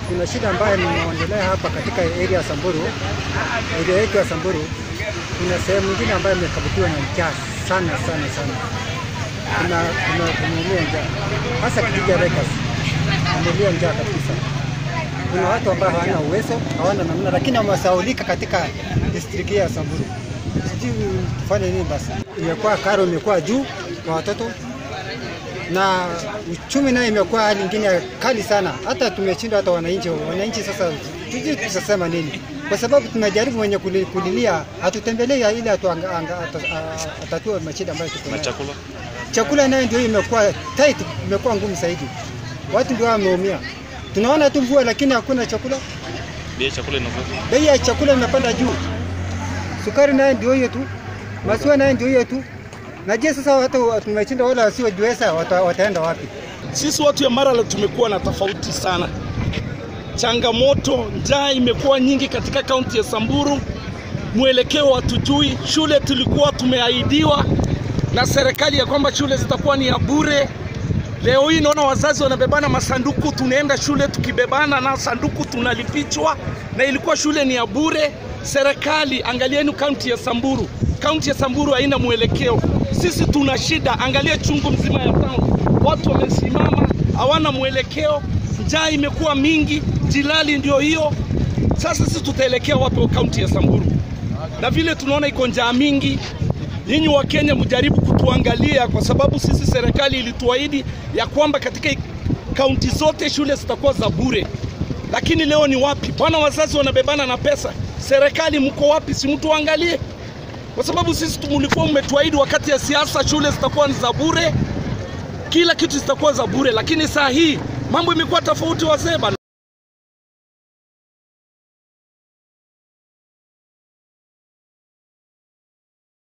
kuna shida ambayo nimeongelea hapa katika area ya Samburu, area yetu ya Samburu. Kuna sehemu nyingine ambayo imekabutiwa na njaa sana sana sana, kuna kuna kumeumia njaa, hasa kijiji ya Rekas amelia njaa kabisa. Kuna watu ambao hawana uwezo, hawana namna, lakini wamesaulika katika district ya Samburu. Sijui tufanye nini basi. Imekuwa karo imekuwa juu kwa watoto na uchumi nayo imekuwa hali nyingine kali sana, hata tumeshindwa hata wananchi. Wananchi sasa tujui tutasema nini, kwa sababu tunajaribu wenye kuli- kulilia, hatutembelei ili atu- anga- anga- ata- a- atatue mashida ambayo tuko na nayo. chakula Chakula nayo ndio imekuwa tight, imekuwa ngumu zaidi, watu ndio wameumia. Tunaona tu mvua, lakini hakuna chakula. bei ya chakula inakuwa Bei ya chakula imepanda juu, sukari nayo ndio hiyo tu, maziwa nayo ndio hiyo tu. Na je, sasa watu tumeshinda, wale wasiojiweza wata, wataenda wapi? Sisi watu ya Maralal tumekuwa na tofauti sana. Changamoto, njaa imekuwa nyingi katika kaunti ya Samburu, mwelekeo hatujui. Shule tulikuwa tumeahidiwa na serikali ya kwamba shule zitakuwa ni ya bure. Leo hii naona wazazi wanabebana masanduku, tunaenda shule tukibebana na sanduku tunalipichwa, na ilikuwa shule ni ya bure. Serikali, angalieni kaunti ya Samburu, kaunti ya Samburu haina mwelekeo. Sisi tuna shida, angalia chungu mzima ya town, watu wamesimama, hawana mwelekeo, njaa imekuwa mingi, jilali ndio hiyo. Sasa sisi tutaelekea wapi wa kaunti ya Samburu? Na vile tunaona iko njaa mingi, nyinyi wa Kenya mjaribu kutuangalia, kwa sababu sisi serikali ilituahidi ya kwamba katika kaunti zote shule zitakuwa za bure, lakini leo ni wapi bwana? Wazazi wanabebana na pesa, serikali mko wapi? Si mtuangalie, kwa sababu sisi tu- mlikuwa mmetuahidi wakati ya siasa shule zitakuwa ni za bure, kila kitu zitakuwa za bure, lakini saa hii mambo imekuwa tofauti, wazee bana.